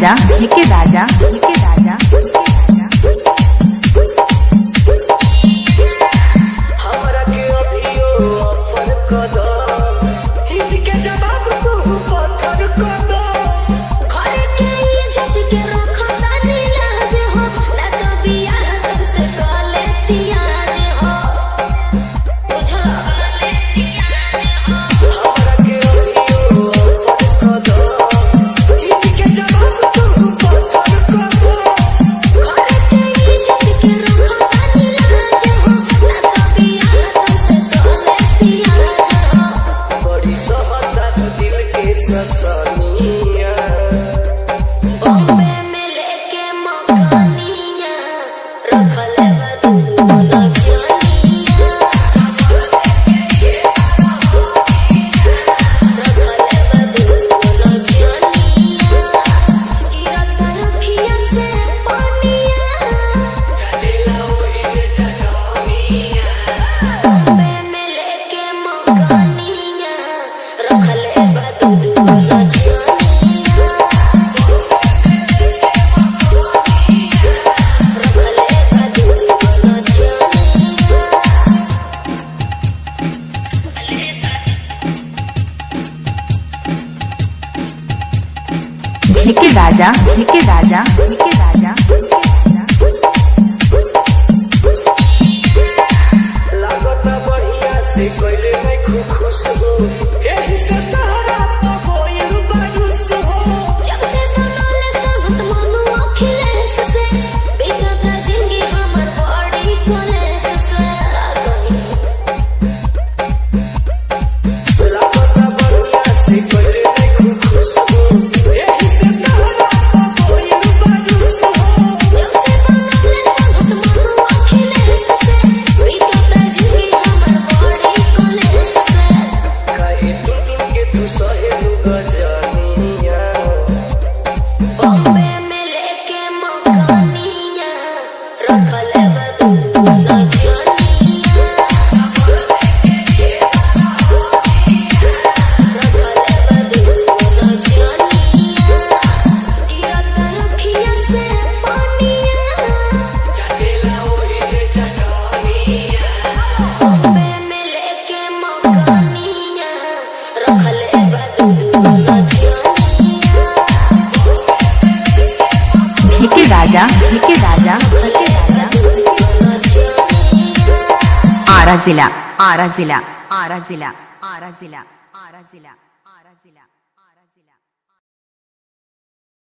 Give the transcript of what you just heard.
राजा के राजा के राजा हमरा के अभियो ऑफर कर दो हिट के जवाब तू पत्थर कर दो घर के जज के रखो तानी लाज हो ना तो बियाह तुमसे कले पियाज हो बुझो कले पियाज हो हमरा के अभियो ऑफर कर दो हिट के जवाब तू पत्थर कर दो घर के जज के रखो तानी लाज हो ना तो बियाह तुमसे कले पियाज हो बड़ी सहता दिल के ससनिया बॉम्बे में लेके मकानिया रखले बा तू नचनिया के राजा के राजा के राजा लागत बढ़िया से कैले मैं खूब खुश हो एही से तहरा तो कोई बायुस हो जब से बनले संगत मनु अखिलेश से बीतत जिंदगी हमर बड़ी कलेश से लागई लागत बढ़िया से कैले मैं खूब खुश हो एही से तहरा तो कोई बायुस हो जब से बनले संगत मनु अखिलेश से बीतत जिंदगी हमर बड़ी कलेश से काहे टुन टुन के तू सहेलू गजनिया बॉम्बे में लेके मकानिया रखले बा तू नचनिया चलेला ओही जे चटनिया के राजा के राजा के राजा आरा जिला आरा जिला आरा जिला आरा जिला आरा जिला आरा जिला